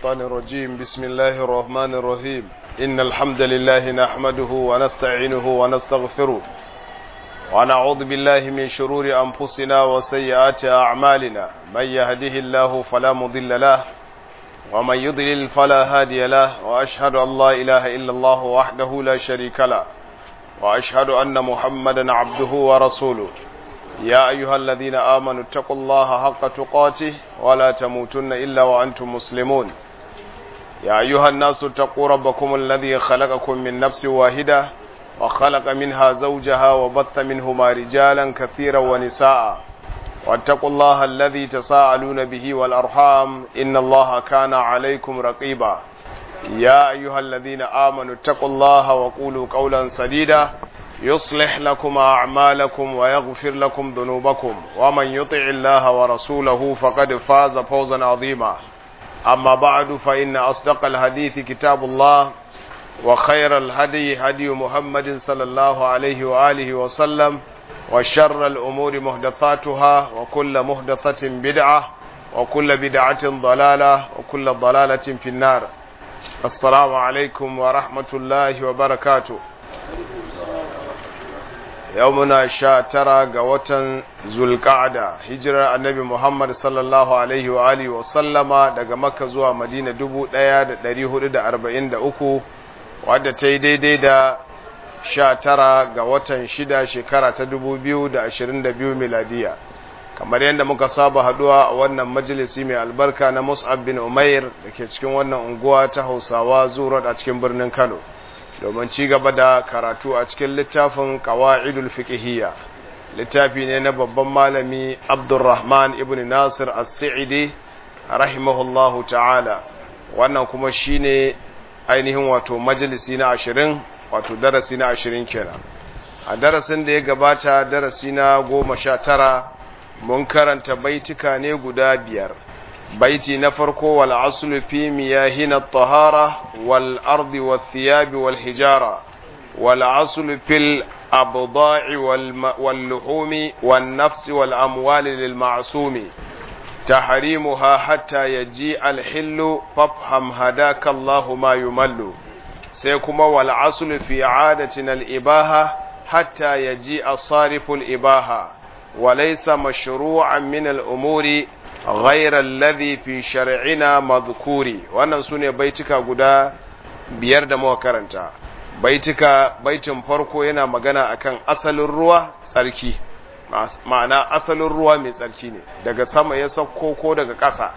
الشيطان الرجيم بسم الله الرحمن الرحيم إن الحمد لله نحمده ونستعينه ونستغفره ونعوذ بالله من شرور أنفسنا وسيئات أعمالنا من يهده الله فلا مضل له ومن يضلل فلا هادي له وأشهد أن لا إله إلا الله وحده لا شريك له وأشهد أن محمدا عبده ورسوله يا أيها الذين آمنوا اتقوا الله حق تقاته ولا تموتن إلا وأنتم مسلمون يا أيها الناس اتقوا ربكم الذي خلقكم من نفس واحدة وخلق منها زوجها وبث منهما رجالا كثيرا ونساء واتقوا الله الذي تساءلون به والأرحام إن الله كان عليكم رقيبا يا أيها الذين آمنوا اتقوا الله وقولوا قولا سديدا يصلح لكم أعمالكم ويغفر لكم ذنوبكم ومن يطع الله ورسوله فقد فاز فوزا عظيما أما بعد فإن أصدق الحديث كتاب الله وخير الهدي هدي محمد صلى الله عليه وآله وسلم وشر الأمور محدثاتها وكل محدثة بدعة وكل بدعة ضلالة وكل ضلالة في النار السلام عليكم ورحمة الله وبركاته yau muna sha tara ga watan zulka'ada hijirar annabi muhammad sallallahu alaihi wa alihi wa sallama daga makka zuwa madina dubu ɗaya da ɗari hudu da arba'in da uku wadda ta yi daidai da sha tara ga watan shida shekara ta dubu biyu da ashirin da biyu miladiya kamar yadda muka saba haduwa a wannan majalisi mai albarka na mus'ab bin umair da ke cikin wannan unguwa ta hausawa zuwa a cikin birnin kano domin ci gaba da karatu a cikin littafin qawa'idul fiqhiyya littafi ne na babban malami Abdurrahman ibn Nasir As-Sa'idi rahimahullahu ta'ala wannan kuma shine ainihin wato majalisi na 20 wato darasi na 20 kenan a darasin da ya gabata darasi na 19 mun karanta baitika ne guda biyar baiti na farko wal aslu fi miyahina at-tahara wal ardi wath thiyab wal hijara wal aslu fil abda'i wal luhumi wan nafsi wal amwali lil ma'sumi tahrimuha hatta yaji al hillu fafham hadaka Allah ma yumallu sai kuma wal aslu fi adatina al ibaha hatta yaji asarifu al ibaha وليس مشروعا من الأمور غير الذي في شرعنا مذكوري wannan sune baitika guda biyar da muka karanta baitika baitin farko yana magana akan asalin ruwa tsarki ma'ana asalin ruwa mai tsarki ne daga sama ya sauko ko daga ƙasa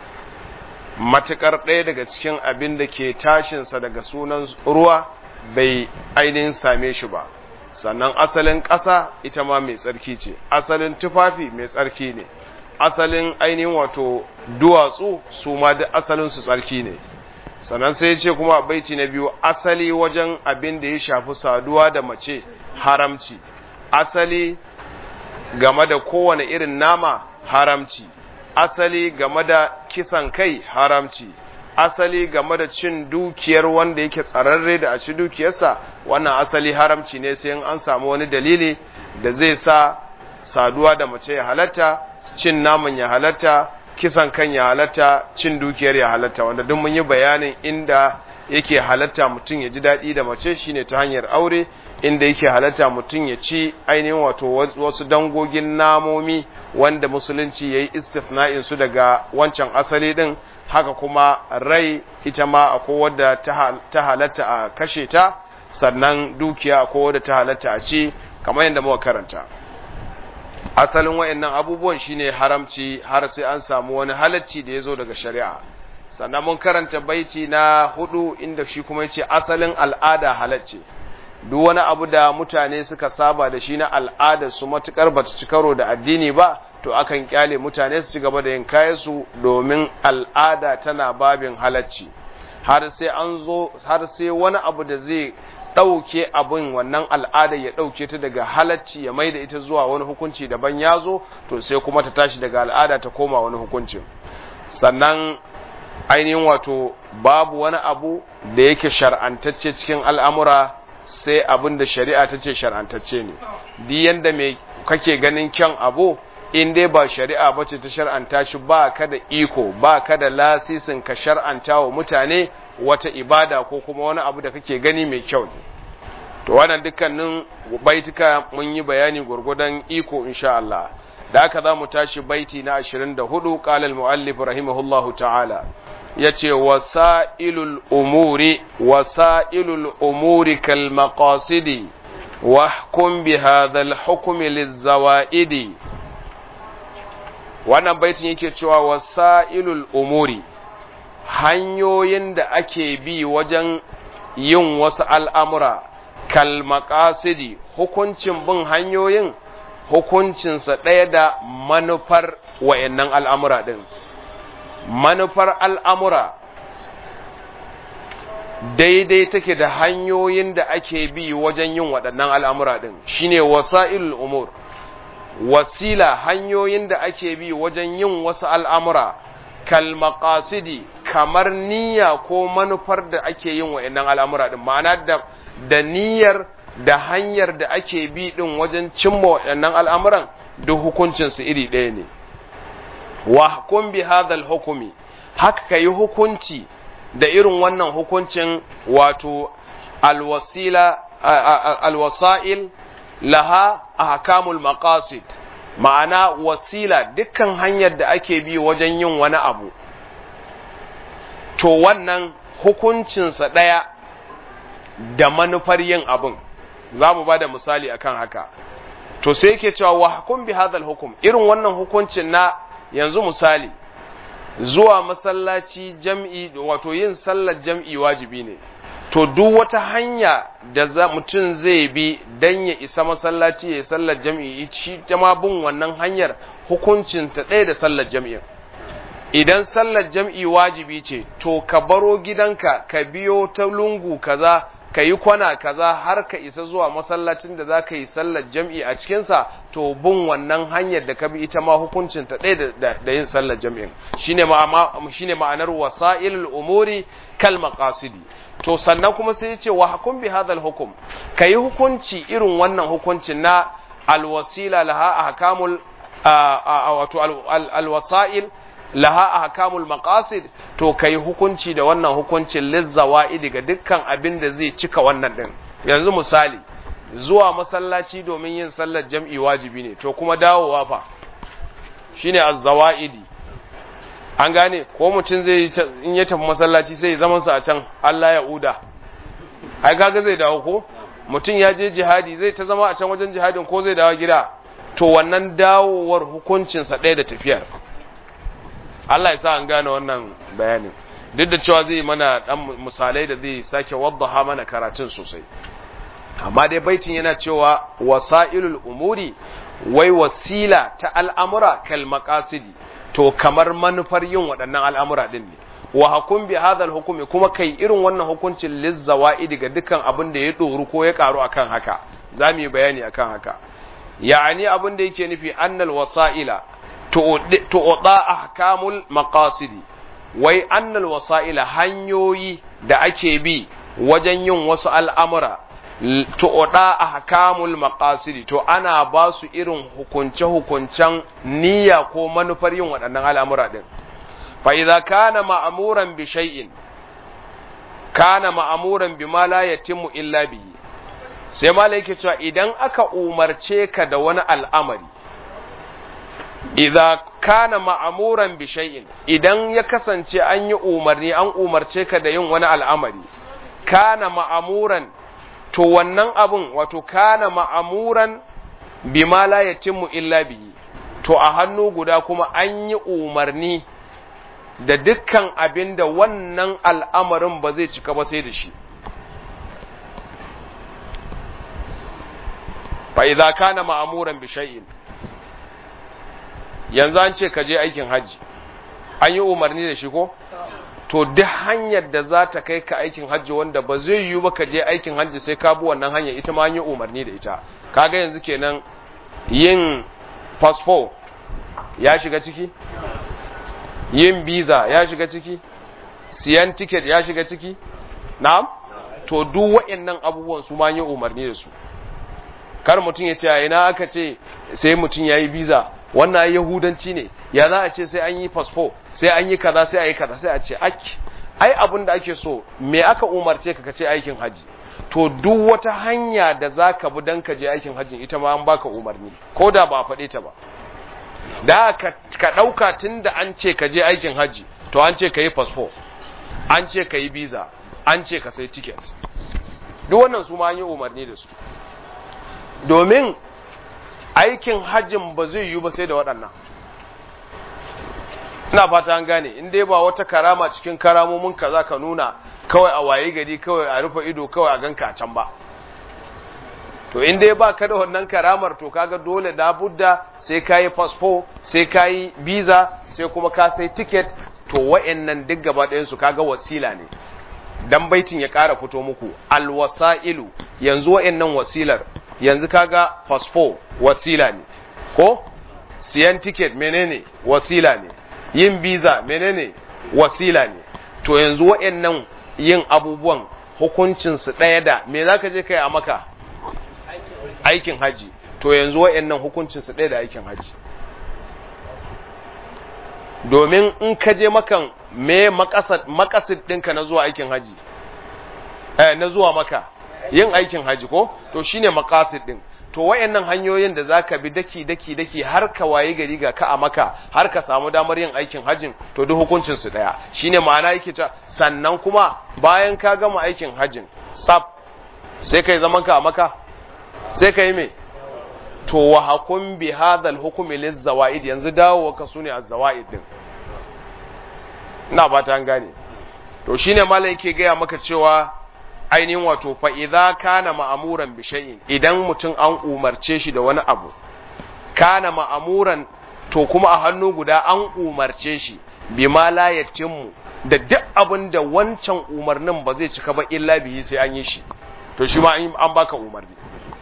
matukar ɗaya daga cikin abin da ke tashinsa daga sunan ruwa bai ainihin same shi ba sannan asalin ƙasa ita ma mai tsarki ce asalin tufafi mai tsarki ne asalin ainihin wato duwatsu su ma duk asalin su tsarki ne sannan sai ya ce kuma baiti na biyu asali wajen abin da ya shafi saduwa da mace haramci asali game da kowane irin nama haramci asali game da kisan kai haramci asali game da cin dukiyar wanda yake tsararre da a ci dukiyarsa wannan asali haramci ne sai an samu wani dalili da zai sa saduwa da mace ya halatta cin naman ya halatta kisan kan ya halatta cin dukiyar ya halatta wanda duk mun yi bayanin inda yake halatta mutum ya ji daɗi da mace shine ta hanyar aure inda yake halatta mutum ya ci ainihin wato wasu dangogin namomi wanda musulunci ya yi istifna'in su daga wancan asali din haka kuma rai ita ma akwai wadda ta halatta a kashe ta sannan dukiya akwai wadda ta halatta a ci kamar yadda muka karanta asalin wayannan abubuwan shine haramci har sai an samu wani halacci da ya zo daga shari'a sannan mun karanta baiti na hudu inda shi kuma yace asalin al'ada halacce duk wani abu da mutane suka saba da shi na al'ada su matukar bata ci karo da addini ba to akan kyale mutane su ci gaba da yin kayansu domin al'ada tana babin halacci har sai an zo har sai wani abu da zai ɗauke abin wannan al'ada ya ɗauke ta daga halacci ya mai da ita zuwa wani hukunci daban ya zo to sai kuma ta tashi daga al'ada ta koma wani hukuncin sannan ainihin wato babu wani abu da yake shar'antacce cikin al'amura sai abin da shari'a ta ce shar'antacce ne duk yanda mai kake ganin kyan abu in dai ba shari'a ba ce ta shar'anta shi ba ka da iko ba ka da lasisin ka shar'anta wa mutane wata ibada ko kuma wani abu da kake gani mai kyau ne to wannan dukkanin baituka mun yi bayani gurgudan iko insha Allah da haka za mu tashi baiti na 24 qala al-muallif rahimahullahu ta'ala yace wasailul umuri wasailul umuri kal maqasidi wahkum bi hadha al-hukm liz-zawaidi wannan baitin yake cewa wasailul umuri hanyoyin da ake bi wajen yin wasu al'amura kal maqasidi hukuncin bin hanyoyin hukuncinsa ɗaya da manufar wa'yannan al'amura ɗin. Manufar al'amura daidai take da hanyoyin da ake bi wajen yin waɗannan al'amura ɗin, shi ne wasa'ilul umur, wasila hanyoyin da ake bi wajen yin wasu al'amura, kalmakasidi kamar niyya ko manufar da ake yin wa'yannan al'amura ɗin, ma'ana da niyyar da hanyar da ake bi ɗin wajen cimma waɗannan al'amuran duk hukuncinsu iri ɗaya ne. Wa hukum bi hadhal hukumi, haka ka yi hukunci da irin wannan hukuncin wato alwasila alwasa'il laha ahkamul maqasid ma'ana wasila dukkan hanyar da ake bi wajen yin wani abu to wannan hukuncinsa ɗaya da manufar yin abin za mu ba da misali akan haka to sai yake cewa wa hukum bi hadhal hukum irin wannan hukuncin na yanzu misali zuwa masallaci jam'i wato yin sallar jam'i wajibi ne to duk wata hanya da za mutum zai bi dan ya isa masallaci ya sallar jam'i shi ma bin wannan hanyar hukuncin ta ɗaya da sallar jam'in idan sallar jam'i wajibi ce to ka baro gidanka ka biyo ta lungu kaza ka yi kwana kaza har ka isa zuwa masallacin da za ka yi sallar jam'i a cikinsa to bin wannan hanyar da ka bi ita ma hukuncin ta ɗaya da yin sallar jam'in shine ma'anar wasa'ilul umuri kal maqasidi to sannan kuma sai ya ce wa hukum bi hadal hukum ka yi hukunci irin wannan hukuncin na alwasila laha ahkamul wato alwasa'il laha ahkamul maqasid to kai hukunci da wannan hukuncin lizzawa'id ga dukkan abin da zai cika wannan din yanzu misali zuwa masallaci domin yin sallar jam'i wajibi ne to kuma dawowa fa shine az-zawa'idi an gane ko mutum zai in ya tafi masallaci sai ya zama sa a can Allah ya uda ai kaga zai dawo ko mutum ya je jihadi zai ta zama a can wajen jihadin ko zai dawo gida to wannan dawowar hukuncinsa ɗaya da tafiyar Allah ya sa an gane wannan bayanin duk da cewa zai mana dan misalai da zai sake waddaha mana karatun sosai amma dai baitin yana cewa wasailul umuri wai wasila ta al'amura kal maqasidi to kamar manufar yin waɗannan al'amura din ne wa hukum bi hadha hukumi kuma kai irin wannan hukuncin lizzawaidi ga dukkan abin da ya doru ko ya karu akan haka zamu yi bayani akan haka ya'ani abin da yake nufi annal wasaila tu'da ahkamul maqasidi wai annal wasa'ila hanyoyi da ake bi wajen yin wasu al'amura tu'da ahkamul maqasidi to ana ba su irin hukunce-hukuncen niyya ko manufar yin waɗannan al'amura din fa idza kana ma'muran bi shay'in kana ma'muran bima la yatimmu illa bihi sai malai yake cewa idan aka umarce ka da wani al'amari idza kana ma'amuran bi shay'in idan ya kasance an yi umarni an umarce ka da yin wani al'amari kana ma'amuran to wannan abun wato kana ma'amuran bima la yatimmu illa bihi to a hannu guda kuma an yi umarni da dukkan abin da wannan al'amarin ba zai cika ba sai da shi fa idza kana ma'amuran bi shay'in yanzu an ce ka je aikin hajji an yi umarni da shi ko to duk hanyar da za ta kai ka aikin hajji wanda ba zai yiwu ba ka je aikin hajji sai ka bi wannan hanyar ita ma an yi umarni da ita kaga yanzu kenan yin fasfo ya shiga ciki yin biza ya shiga ciki siyan tiket ya shiga ciki na'am to duk waɗannan abubuwan su ma yi umarni da su kar mutum ya ce a ina aka ce sai mutum ya yi biza wannan yahudanci ne ya za a ce sai an yi fasfo sai an yi kaza sai a yi kaza sai a ce aki ai abin da ake so me aka umarce ka kace aikin haji to duk wata hanya da za ka bi don ka je aikin hajjin ita ma an baka umarni ko da ba faɗe ta ba da ka ɗauka tun da an ce ka je aikin hajji to an ce ka yi fasfo an ce ka yi biza an ce ka sai tiket duk wannan su ma an yi umarni da su domin aikin hajjin ba zai yiwu ba sai da waɗannan ina fata an gane in dai ba wata karama cikin karamomin ka za ka nuna kawai a waye gari kawai a rufe ido kawai a ganka a can ba to in dai ba ka da wannan karamar to kaga dole da budda sai ka yi fasfo sai ka yi biza sai kuma ka sai tiket to wa'annan duk gaba ɗayansu kaga wasila ne dan baitin ya ƙara fito muku alwasa'ilu yanzu wa'annan wasilar yanzu kaga fasfo wasila ne ko siyan tiket menene wasila ne yin biza menene wasila ne to yanzu wa'annan yin abubuwan hukuncinsu ɗaya da me za ka je kai a maka aikin haji to yanzu wa'annan hukuncinsu ɗaya da aikin haji domin in ka je makan me makasid ɗinka na zuwa aikin haji eh, na zuwa maka yin aikin haji ko to shine makasid ɗin to wayannan hanyoyin da zaka bi daki daki daki har ka waye gari ga ka a maka har ka samu damar yin aikin hajjin to duk hukuncin su daya shine ma'ana yake ta sannan kuma bayan ka gama aikin hajjin sab sai kai zaman ka a maka sai kai me to wa hakum bi hadhal hukmi liz zawaid yanzu dawo ka sune az zawaid din ina ba ta gane to shine malai yake gaya maka cewa ainihin wato fa idza kana ma'amuran bi shay'in idan mutum an umarce shi da wani abu kana ma'amuran to kuma a hannu guda an umarce shi bima la yatimmu da duk abin da wancan umarnin ba zai cika ba illa bihi sai an yi shi to shi ma an baka umarni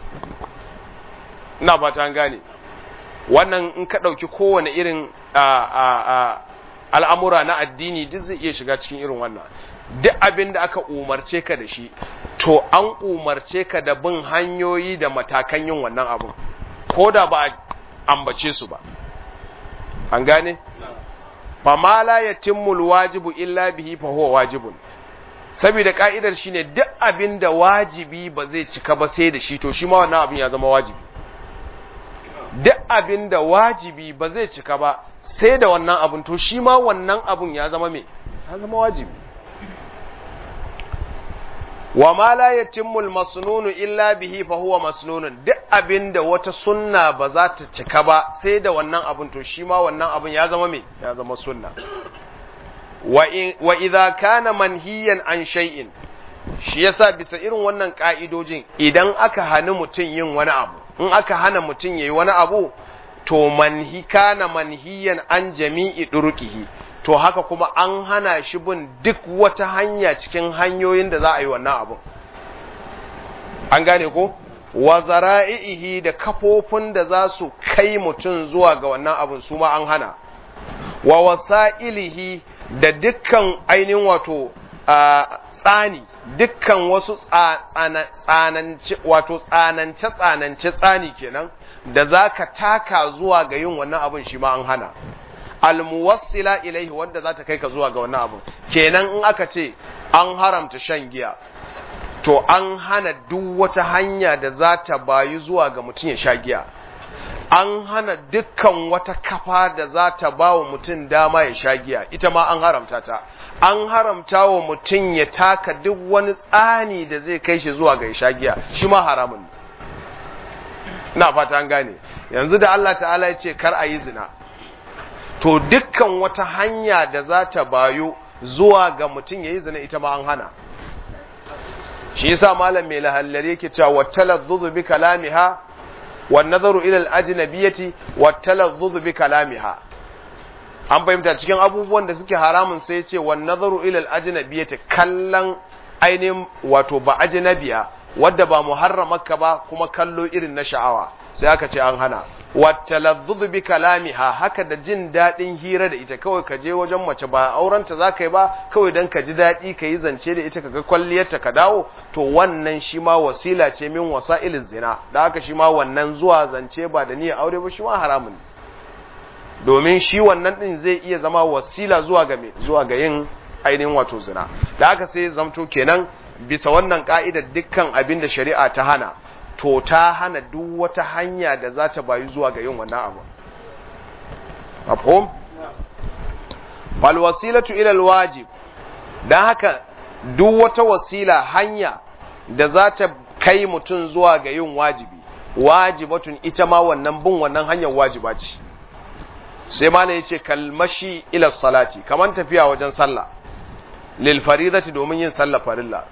ina ba ta gane wannan in ka ɗauki kowane irin al'amura na addini duk zai iya shiga cikin irin wannan duk abin da aka umarce ka da shi to an umarce ka da bin hanyoyi da matakan yin wannan abin ko da ba ambace su ba an gane fa ma la yatimmul wajibu illa bihi fa huwa wajibun saboda ka'idar shine duk abin da wajibi ba zai cika ba sai da shi to shi ma wannan abin ya zama wajibi duk abin da wajibi ba zai cika ba sai da wannan abin to shi ma wannan abin ya zama me ya zama wajibi wa ma la yatimmu al-masnunu illa bihi fa huwa masnunun duk abinda wata sunna ba za ta cika ba sai da wannan abin to shi ma wannan abin ya zama me ya zama sunna wa in wa idza kana manhiyan an shay'in shi yasa bisa irin wannan ka'idojin idan aka hana mutum yin wani abu in aka hana mutum yayi wani abu to manhi kana manhiyan an jami'i durqihi to haka kuma an hana shi bin duk wata hanya cikin hanyoyin da za a yi wannan abun an gane ko wa zara'ihi da kafofin da za su kai mutum zuwa ga wannan abun su ma an hana wa wasa'ilihi da dukkan ainihin wato tsani dukkan wasu tsanance wato tsanance tsanance tsani kenan da za ka taka zuwa ga yin wannan abun shi ma an hana almuwassila ilaihi wanda za ta kai ka zuwa ga wannan abu kenan in aka ce an haramta shan giya to an hana duk wata hanya da za ta bayu zuwa ga mutum ya sha giya an hana dukkan wata kafa da za ta ba wa mutum dama ya sha giya ita ma an haramta ta an haramta wa mutum ya taka duk wani tsani da zai kai shi zuwa ga ya sha giya shi ma haramun na fata an gane yanzu da Allah ta'ala ya ce kar a yi zina to dukkan wata hanya da za ta bayo zuwa ga mutum ya yi zina ita ma an hana shi yasa malam mai lahallari yake cewa watalazzuzu bi kalamiha wan nazaru ila al-ajnabiyati watalazzuzu bi kalamiha an fahimta cikin abubuwan da suke haramun sai ce wan nazaru ila al-ajnabiyati kallan ainihin wato ba ajnabiya wadda ba muharramaka ba kuma kallo irin na sha'awa sai aka ce an hana watalazzuz bi kalamiha haka da jin daɗin hira da ita kawai ka je wajen mace ba aurenta za ka yi ba kawai don ka ji daɗi ka yi zance da ita ka ga kwalliyarta ka dawo to wannan shi ma wasila ce min wasa'ilin zina da haka shi ma wannan zuwa zance ba da niyyar aure ba shi ma haramun domin shi wannan din zai iya zama wasila zuwa ga me zuwa ga yin ainihin wato zina da haka sai zamto kenan bisa wannan ka'idar dukkan abin da shari'a ta hana to ta hana duk wata hanya da za ta bayu zuwa ga yin wannan abu mafhum fal wasilatu ila al wajib dan haka duk wata wasila hanya da za ta kai mutum zuwa ga yin wajibi wajibatun ita ma wannan bin wannan hanyar wajiba ce sai ma ne yace kalmashi ila salati kaman tafiya wajen sallah lil faridati domin yin sallah farilla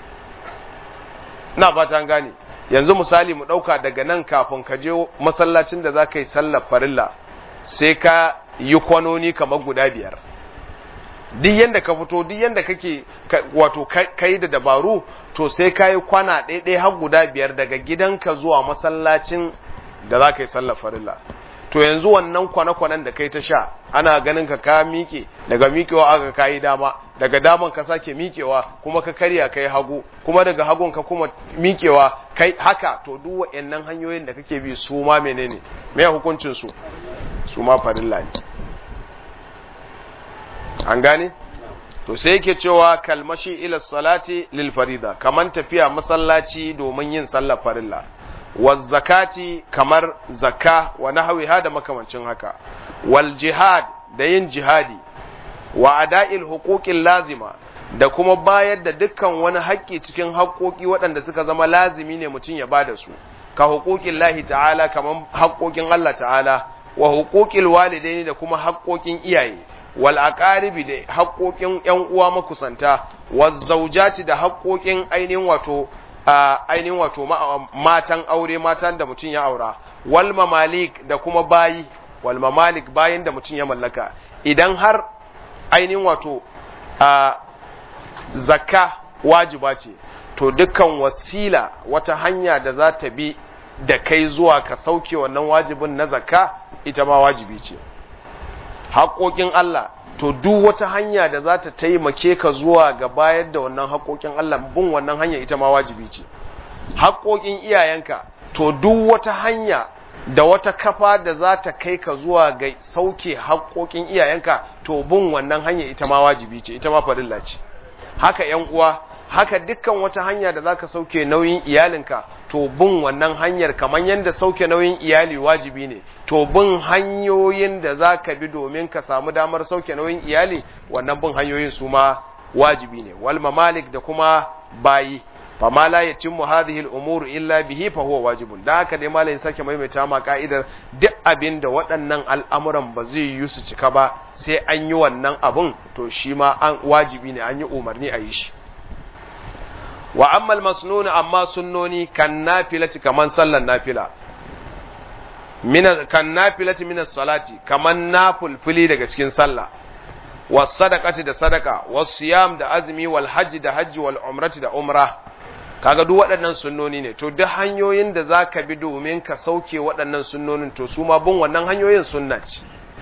ina fata gane yanzu misali mu dauka daga nan kafin ka je masallacin da zaka yi sallar farilla sai ka yi kwanoni kamar guda biyar duk yanda ka fito duk yanda kake wato kai da dabaru to sai ka yi kwana ɗaiɗai har guda biyar daga gidanka zuwa masallacin da za ka yi sallar farilla to yanzu wannan kwane-kwanen da kai ta sha ana ganin ka ka miƙe daga miƙewa aka ka yi dama daga daman ka sake miƙewa kuma ka karya ka yi hagu kuma daga hagun ka kuma miƙewa kai haka to duk waɗannan hanyoyin da kake bi su ma menene me hukuncin su su ma farilla ne an gane to sai yake cewa kalmashi ila salati lil farida kaman tafiya masallaci domin yin sallar farilla waz zakati kamar zakka wa nahwiha da makamancin haka wal jihad da yin jihadi wa ada'il huquqil lazima da kuma bayar da dukkan wani haƙƙi cikin haƙƙoƙi waɗanda suka zama lazimi ne mutum ya bada su ka huquqin lahi ta'ala kaman haƙƙoƙin Allah ta'ala wa huquqil walidaini da kuma haƙƙoƙin iyaye wal aqaribi da haƙoƙin ƴan uwa makusanta waz zawjati da haƙoƙin ainihin wato ainihin wato matan aure matan da mutum ya aura wal mamalik da kuma bayi wal mamalik bayin da mutum ya mallaka idan har ainihin wato zakka wajiba ce to dukkan wasila wata hanya da za ta bi da kai zuwa ka sauke wannan wajibin na zakka ita ma wajibi ce haƙoƙin Allah to duk wata hanya da za ta taimake ka zuwa ga bayar da wannan haƙoƙin Allah bin wannan hanya ita ma wajibi ce haƙoƙin iyayenka to duk wata hanya da wata kafa da za ta kai ka zuwa ga sauke haƙoƙin iyayenka to bin wannan hanya ita ma wajibi ce ita ma farilla ce haka ƴan uwa haka dukkan wata hanya da zaka sauke nauyin iyalinka to bin wannan hanyar kamar yadda sauke nauyin iyali wajibi ne to bin hanyoyin da zaka bi domin ka samu damar sauke nauyin iyali wannan bin hanyoyin su ma wajibi ne wal mamalik da kuma bayi fa ma la yatimmu hadhihi al umur illa bihi fa huwa wajibun da haka dai malamin sake maimaita ma ka'idar duk abin da waɗannan al'amuran ba zai yi su cika ba sai an yi wannan abun to shi ma an wajibi ne an yi umarni a yi shi wa ammal masnun amma sunnoni kan nafilati kaman sallan nafila min kan nafilati min salati kaman nafulfuli daga cikin sallah was sadaqati da sadaka was siyam da azmi wal hajj da hajji wal umrati da umra kaga duk waɗannan sunnoni ne to duk hanyoyin da zaka bi domin ka sauke waɗannan sunnonin to su ma bin wannan hanyoyin sunna ce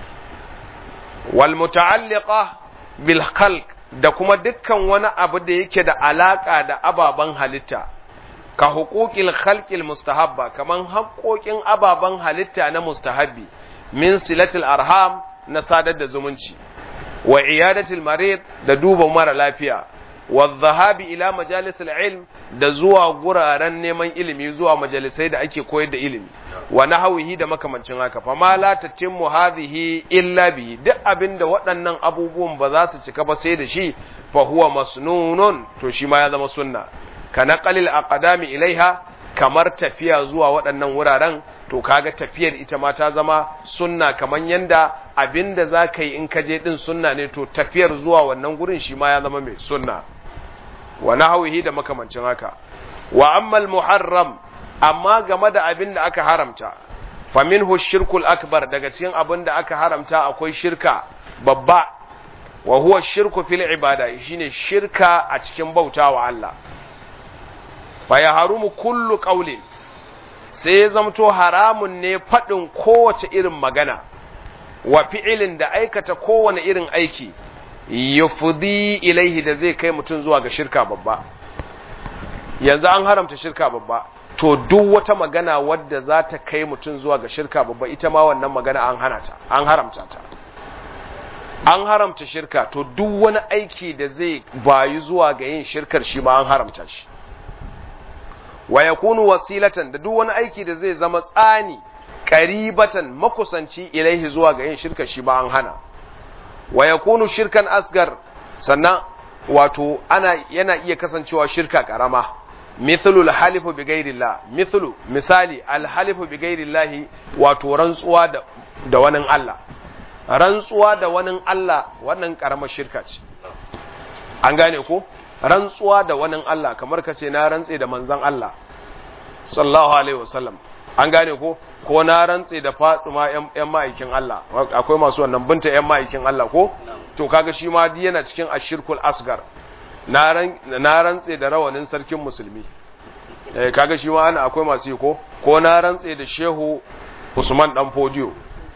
wal muta'alliqa bil khalq da kuma dukkan wani abu da yake da alaka da ababen halitta ka huquqil khalqil mustahabba kaman haƙoƙin ababen halitta na mustahabbi min silatil arham na sadar da zumunci wa iyadatil marid da duba mara lafiya wa dhahabi ila majalisil ilm da zuwa guraren neman ilimi zuwa majalisai da ake koyar da ilimi wa nahawihi da makamancin haka fa ma la tatimmu hadhihi illa bi duk abinda waɗannan abubuwan ba za su cika ba sai da shi fa huwa masnunun to shi ma ya zama sunna ka naqalil aqdami ilaiha kamar tafiya zuwa waɗannan wuraren to kaga tafiyar ita ma ta zama sunna kamar yanda abinda za ka yi in ka je din sunna ne to tafiyar zuwa wannan gurin shi ma ya zama mai sunna wa nahawihi da makamancin haka wa ammal muharram amma game da abin da aka haramta fa minhu shirkul akbar daga cikin abin da aka haramta akwai shirka babba wa huwa shirku fil ibada shine shirka a cikin bautawa Allah fa ya harumu kullu qawlin sai ya zamto haramun ne faɗin kowace irin magana wa fi'ilin da aikata kowane irin aiki yufdi ilaihi da zai kai mutum zuwa ga shirka babba yanzu an haramta shirka babba to duk wata magana wadda za ta kai mutum zuwa ga shirka babba ita ma wannan magana an hana ta an haramta ta an haramta shirka to duk wani aiki da zai bayu zuwa ga yin shirkar shi ma an haramta shi wa yakunu wasilatan da duk wani aiki da zai zama tsani qaribatan makusanci ilaihi zuwa ga yin shirkar shi ma an hana wa yakunu shirkan asgar sannan wato ana yana iya kasancewa shirka karama mithlu al-halifu bi ghairillah mithlu misali al-halifu bi ghairillah wato rantsuwa da da wani Allah rantsuwa da wani Allah wannan karamar shirka ce an gane ko rantsuwa da wani Allah kamar ka ce na rantse da manzon Allah sallallahu alaihi wasallam an gane ko ko na rantse da fatsima yan ma'aikin Allah akwai masu wannan binta yan ma'aikin Allah ko to kaga shi ma yana cikin ashirkul asgar na rantse da rawanin sarkin musulmi eh kaga shi ma ana akwai masu yi ko ko na rantse da shehu Usman dan Fodiyo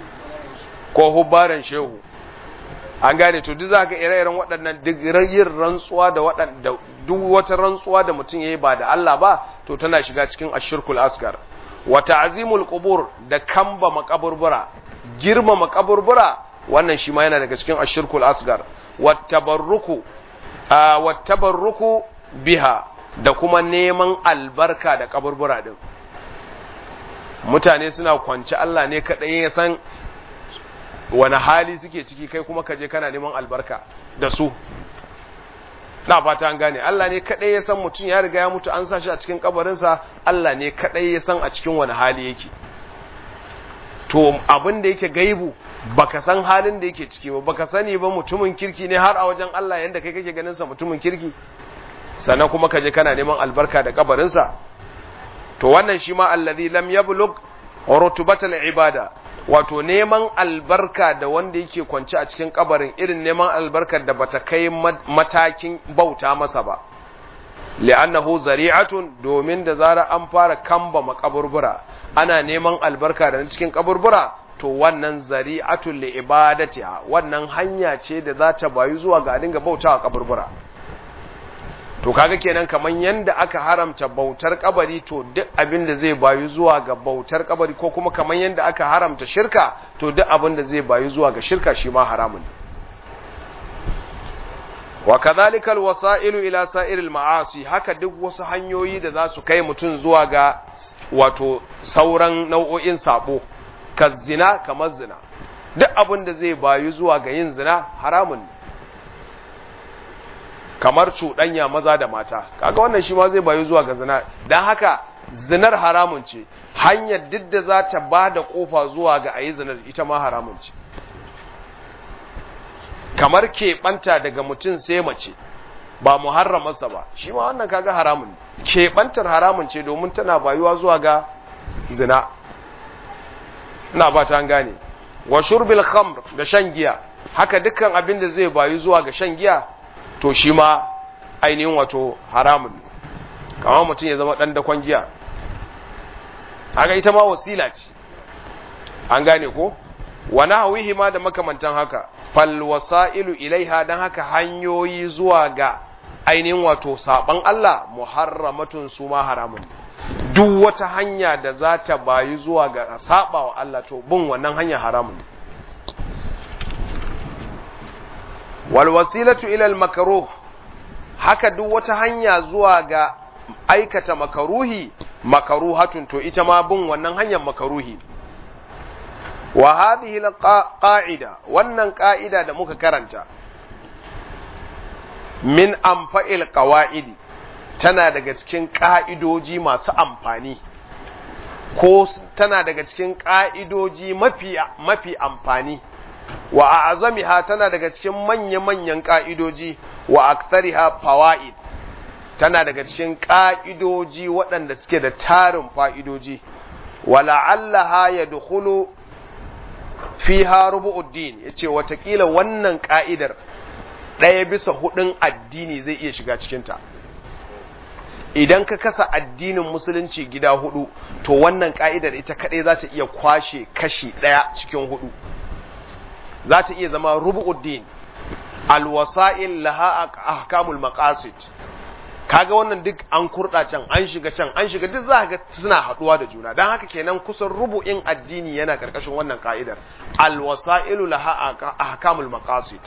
ko hubbaran shehu an gane to duk zaka ire-iren waɗannan duk yin rantsuwa da waɗanda duk wata rantsuwa da mutum yayi ba da Allah ba to tana shiga cikin ashirkul asgar wa ta'zimul qubur da kamba makaburbura girma makaburbura wannan shi ma yana daga cikin ashirkul asgar wa tabarruku wa tabarruku biha da kuma neman albarka da kaburbura din mutane suna kwance Allah ne kadai ya san wani hali suke ciki kai kuma kaje kana neman albarka da su na fata an gane Allah ne kadai ya san mutum ya riga ya mutu an sa shi a cikin kabarinsa Allah ne kadai ya san a cikin wani hali yake to abin da yake gaibu baka san halin da yake ciki ba baka sani ba mutumin kirki ne har a wajen Allah yanda kai kake ganin sa mutumin kirki sannan kuma kaje kana neman albarka da kabarinsa to wannan shi ma allazi lam yablug rutubatal ibada wato neman albarka da wanda yake kwance a cikin kabarin irin neman albarkar da bata kai matakin bauta masa ba li'annahu zari'atun domin da zara an fara kamba makaburbura ana neman albarka da cikin kaburbura to wannan zari'atun li ibadatiha wannan hanya ce da za ta bayu zuwa ga dinga bautawa kaburbura to kaga kenan kaman yanda aka haramta bautar kabari to duk abin da zai bayu zuwa ga bautar kabari ko kuma kaman yanda aka haramta shirka to duk abin da zai bayu zuwa ga shirka shi ma haramun wa kadhalika alwasailu ila sa'iril ma'asi haka duk wasu hanyoyi da za su kai mutum zuwa ga wato sauran nau'o'in sabo ka zina kamar zina duk abin da zai bayu zuwa ga yin zina haramun ne kamar cuɗanya maza da mata kaga wannan shi ma zai bayu zuwa ga zina don haka zinar haramun ce hanyar duk da za ta ba da ƙofa zuwa ga a yi zinar ita ma haramun ce kamar keɓanta daga mutum sai mace ba muharramarsa ba shi ma wannan kaga haramun keɓantar haramun ce domin tana bayuwa zuwa ga zina ina ba ta gane wa shurbil khamr da shan giya haka dukkan abin da zai bayu zuwa ga shan giya to shi ma ainihin wato haramun kamar mutum ya zama ɗan dakon giya haka ita ma wasila ce an gane ko wani hawihi ma da makamantan haka fal wasa'ilu ilaiha don haka hanyoyi zuwa ga ainihin wato saɓan Allah muharramatun su ma haramun duk wata hanya da za ta bayi zuwa ga saɓa wa Allah to bin wannan hanya haramun walwasilatu ilal makaruh haka duk wata hanya zuwa ga aikata makaruhi makaruhatun to ita ma bin wannan hanyar makaruhi wa hadhihi alqa'ida wannan qa'ida da muka karanta min amfa'il qawaidi tana daga cikin ka'idoji masu amfani ko tana daga cikin ka'idoji mafi mafi amfani wa a azamiha tana daga cikin manya-manyan ƙa'idoji wa aktariha fawa'id tana daga cikin ƙa'idoji waɗanda suke da tarin fa'idoji wa la'allaha ya dukulu fi harubu'uddin ya ce watakila wannan ƙa'idar ɗaya bisa hudun addini zai iya shiga cikinta idan ka kasa addinin musulunci gida hudu to wannan ƙa'idar ita kaɗai za ta iya kwashe kashi ɗaya cikin hudu za ta iya zama rubu'uddin alwasa'il laha ahkamul maqasid kaga wannan duk an kurɗa can an shiga can an shiga duk za ga suna haɗuwa da juna don haka kenan kusan rubu'in addini yana ƙarƙashin wannan ka'idar alwasa'ilu laha ahkamul maqasid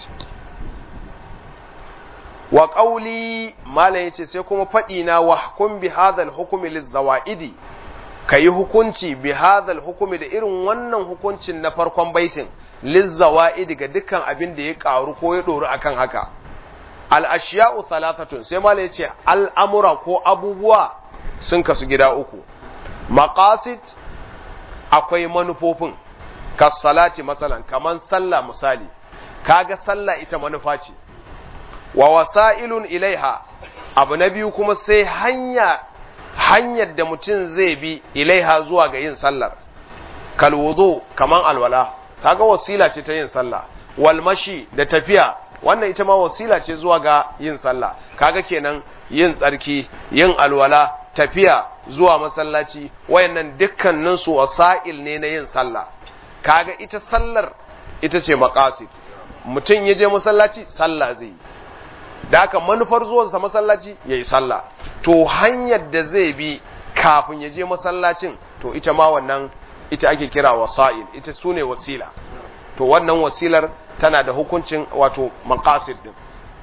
wa qawli mala yace sai kuma faɗi na wa hukum bi hadha hukmi lizawaidi kayi hukunci bi hadha hukmi da irin wannan hukuncin na farkon baitin lizawaidi ga dukkan abin da ya karu ko ya doru akan haka al'ashiya'u talatatun sai mala ya ce al'amura ko abubuwa sun kasu gida uku maqasid akwai manufofin kasalati masalan kaman sallah misali kaga sallah ita manufa ce wa wasa'ilun ilaiha abu na biyu kuma sai hanya hanyar da mutum zai bi ilaiha zuwa ga yin sallar kalwudu kaman alwala kaga wasila ce ta yin sallah walmashi da tafiya wannan ita ma wasila ce zuwa ga yin sallah kaga kenan yin tsarki yin alwala tafiya zuwa masallaci wayannan dukkanin su wasa'il ne na yin sallah kaga ita sallar ita ce maqasid mutum ya je masallaci sallah zai yi da haka manufar zuwansa masallaci ya yi sallah to hanyar da zai bi kafin ya je masallacin to ita ma wannan ita ake kira wasa'il ita su ne wasila to wannan wasilar tana da hukuncin wato maqasid din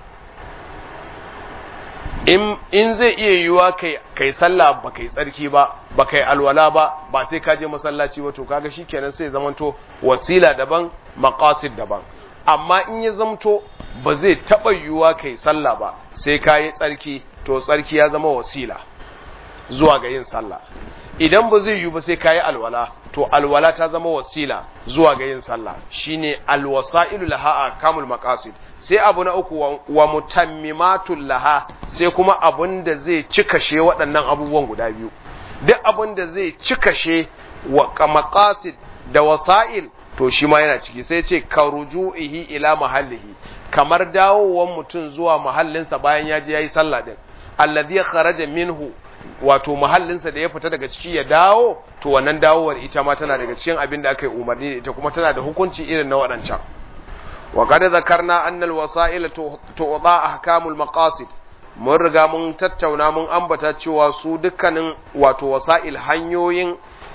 in in zai iya yiwuwa kai kai sallah ba kai tsarki ba ba kai alwala ba ba sai ka je masallaci ba to kaga shikenan sai zamanto wasila daban maqasid daban amma in ya zamto ba zai taba yiwuwa kai sallah ba sai ka yi tsarki to tsarki ya zama wasila zuwa ga yin sallah idan ba zai yiwu ba sai ka yi alwala to alwala ta zama wasila zuwa ga yin sallah shine alwasailu laha kamul maqasid sai abu na uku wa mutammimatul laha sai kuma abun da zai cikashe waɗannan abubuwan guda biyu duk abun da zai cikashe wa maqasid da wasail to shi ma yana ciki sai ce ka ruju'ihi ila mahallihi kamar dawowan mutum zuwa mahallinsa bayan ya je yayi sallah din alladhi kharaja minhu wato mahallinsa da ya fita daga ciki ya dawo to wannan dawowar ita ma tana daga cikin abin da aka yi umarni da ita kuma tana da hukunci irin na waɗancan wa qad zakarna anna al-wasa'il tu'ta ahkamul maqasid mun riga mun tattauna mun ambata cewa su dukkanin wato wasa'il hanyoyin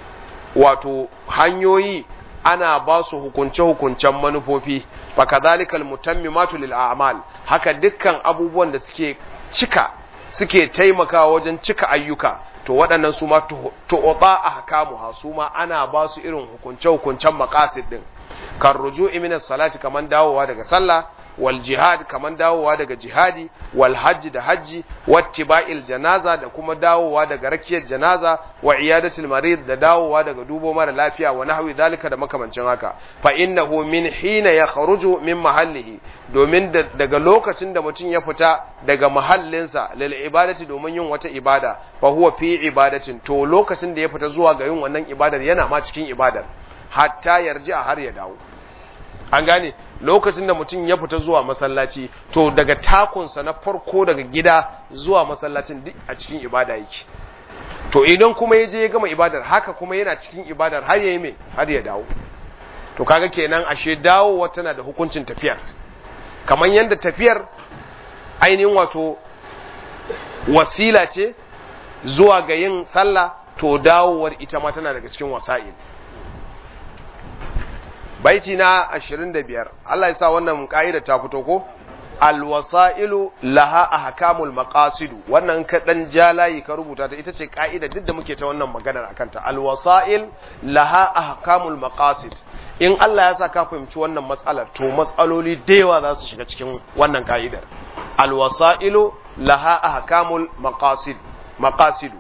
wato hanyoyi ana ba su hukunce-hukuncen manufofi fa kadhalikal mutammimatu lil a'mal haka dukkan abubuwan da suke cika suke taimakawa wajen cika ayyuka to waɗannan su ma tu'ta ahkamuha su ma ana ba su irin hukunce-hukuncen maqasid din kan ruju'i min salati kaman dawowa daga sallah wal jihad kaman dawowa daga jihadi wal hajji da hajji wattiba'il janaza da kuma dawowa daga rakiyar janaza wa iyadatul marid da dawowa daga dubo mara lafiya wa nahwi zalika da makamancin haka fa innahu min hina yakhruju min mahallihi domin daga lokacin da mutum ya fita daga mahallinsa lil ibadati domin yin wata ibada fa huwa fi ibadatin to lokacin da ya fita zuwa ga yin wannan ibadar yana ma cikin ibadar hatta yarji a har ya dawo an gane lokacin da mutum ya fita zuwa masallaci to daga takunsa na farko daga gida zuwa masallacin duk a cikin ibada yake to idan kuma ya je ya gama ibadar haka kuma yana cikin ibadar har ya yi mai har ya dawo to kaga kenan ashe dawowa tana da hukuncin tafiyar kamar yadda tafiyar ainihin wato wasila ce zuwa ga yin sallah to dawowar ita ma tana daga cikin wasa'il baiti na 25 Allah ya sa wannan ka'ida ta fito ko alwasailu laha ahkamul maqasid wannan ka dan jalayi ka rubuta ta ita ce ka'ida duk da muke ta wannan maganar akan ta alwasail laha ahkamul maqasid in Allah ya sa ka fahimci wannan matsalar to matsaloli da yawa za su shiga cikin wannan ka'idar alwasailu laha ahkamul maqasid maqasidu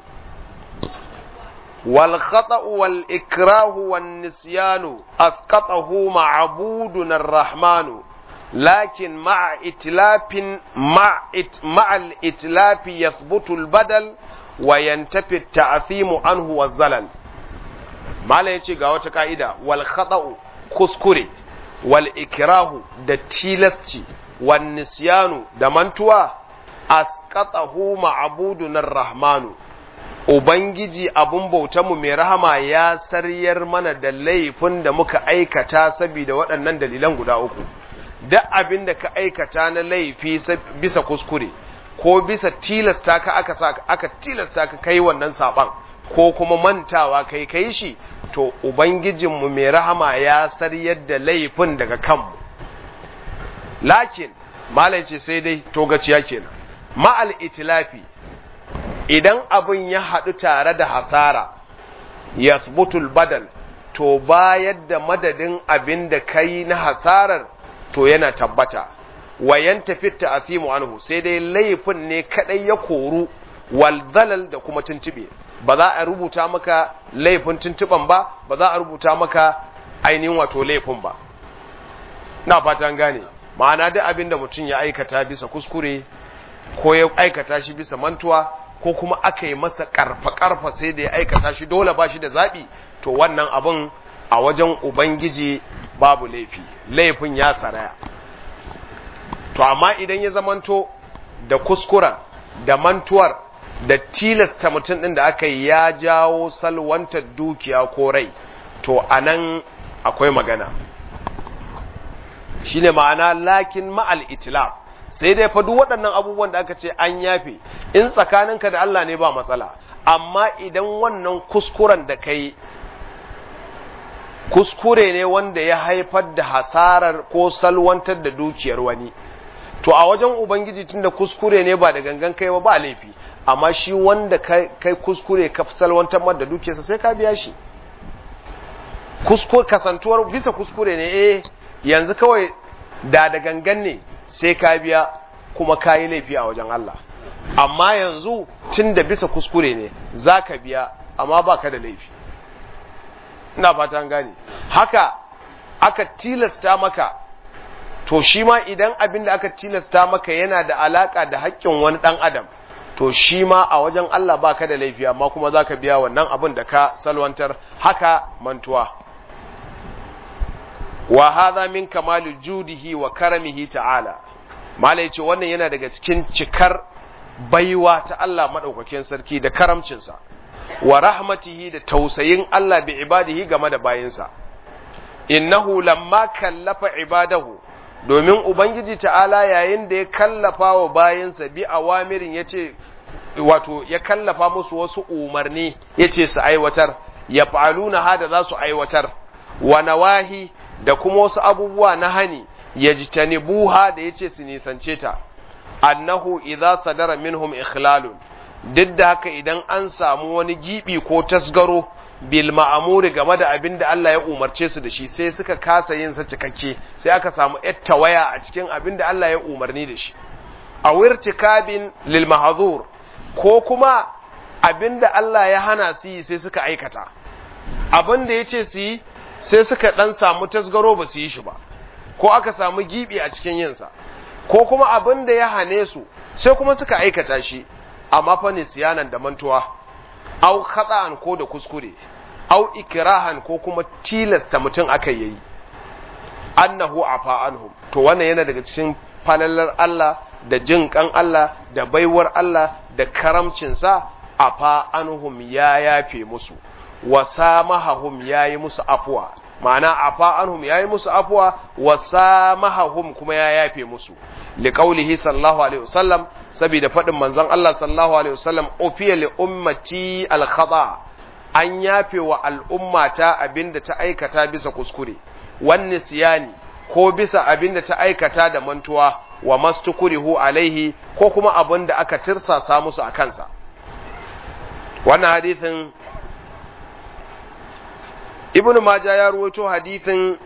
والخطأ والإكراه والنسيان أسقطه معبودنا الرحمن لكن مع إتلاف مع إت مع الإتلاف يثبت البدل وينتفي التعثيم عنه والزلل ما لا يجي قاوة قائدة والخطأ كسكري والإكراه دتيلستي والنسيان دمنتوا أسقطه معبودنا الرحمن Ubangiji abun bautanmu mai rahama ya saryar mana da laifin da muka aikata saboda waɗannan dalilan guda uku, duk abin da ka aikata na laifi bisa kuskure, ko bisa tilasta ka aka sa aka tilasta ka kai wannan saban ko kuma mantawa kai kai shi to ubangijinmu mai rahama ya saryar da laifin daga kanmu lakin malai ce sai dai togaciya kenan ma'al itilafi idan abin ya haɗu tare da hasara yasbutul badal to bayar da madadin abin da kai na hasarar to yana tabbata wayan tafi ta'asimu anhu sai dai laifin ne kadai ya koru wal zalal da kuma tuntube ba za a rubuta maka laifin tuntuban ba ba za a rubuta maka ainihin wato laifin ba na fatan gane ma'ana duk abin da mutum ya aikata bisa kuskure ko ya aikata shi bisa mantuwa ko kuma aka yi masa karfa-karfa sai da ya aikata shi dole ba shi da zaɓi to wannan abin a wajen ubangiji babu laifi laifin ya saraya to amma idan ya zamanto da kuskuren da mantuwar da tilasta mutum ɗin da aka yi ya jawo salwantar dukiya ko rai to anan akwai magana shine ma'ana lakin ma'al itilaf sai dai fa duk waɗannan abubuwan da aka ce an yafe in tsakaninka da Allah ne ba matsala amma idan wannan kuskuren da kai kuskure ne wanda ya haifar da hasarar ko salwantar da dukiyar wani to a wajen ubangiji tunda kuskure ne ba da gangan kai ba ba laifi amma shi wanda kai kuskure ka salwantar mar da dukiyarsa sai ka biya shi kuskure kasantuwar bisa kuskure ne eh yanzu kawai da da gangan ne sai ka biya kuma ka yi laifi a wajen Allah amma yanzu tun da bisa kuskure ne za ka biya amma ba ka da laifi ina fata gane haka aka tilasta maka to shi ma idan abin da aka tilasta maka yana da alaka da haƙƙin wani ɗan adam to shi ma a wajen Allah ba ka da laifi amma kuma za ka biya wannan abin da ka salwantar haka mantuwa wa hadha min kamali judihi wa karamihi ta'ala malai ce wannan yana daga cikin cikar baiwa ta Allah madaukakin sarki da karamcinsa wa rahmatihi da tausayin Allah bi ibadihi game da bayinsa innahu lamma kallafa ibadahu domin ubangiji ta'ala yayin da ya kallafa wa bayinsa bi awamirin yace wato ya kallafa musu wasu umarni yace su aiwatar ya fa'aluna hada za su aiwatar wa nawahi da kuma wasu abubuwa na hani ya ji buha da ya ce su nisance ta annahu idza sadara minhum ikhlalun duk da haka idan an samu wani gibi ko tasgaro bil ma'amuri game da abin da Allah ya umarce su da shi sai suka kasa yin sa cikakke sai aka samu waya a cikin abin da Allah ya umarni da shi a wirtikabin lil mahzur ko kuma abin da Allah ya hana su yi sai suka aikata abin da ya ce su yi sai suka ɗan samu tasgaro ba su yi shi ba ko aka samu gibi a cikin yinsa ko kuma abin da ya hane su sai kuma suka aikata shi amma fa siyanan da mantuwa au khata'an ko da kuskure au ikrahan ko kuma tilasta mutum aka yayi annahu afa anhum to wannan yana daga cikin falalar Allah da jin kan Allah da baiwar Allah da karamcinsa afa anhum ya yafe musu wa samahahum yayi musu afwa ma'ana afa anhum yayi musu afwa wa samahahum kuma ya yafe musu liqaulihi sallallahu alaihi wasallam saboda fadin manzon Allah sallallahu alaihi wasallam ufiya li ummati al khata an yafe wa al'ummata abinda ta aikata bisa kuskure wan nisyani ko bisa abinda ta aikata da mantuwa wa mastukurihu alaihi ko kuma abinda aka tirsasa musu a kansa wannan hadisin ibn maja ya ruwaito hadithin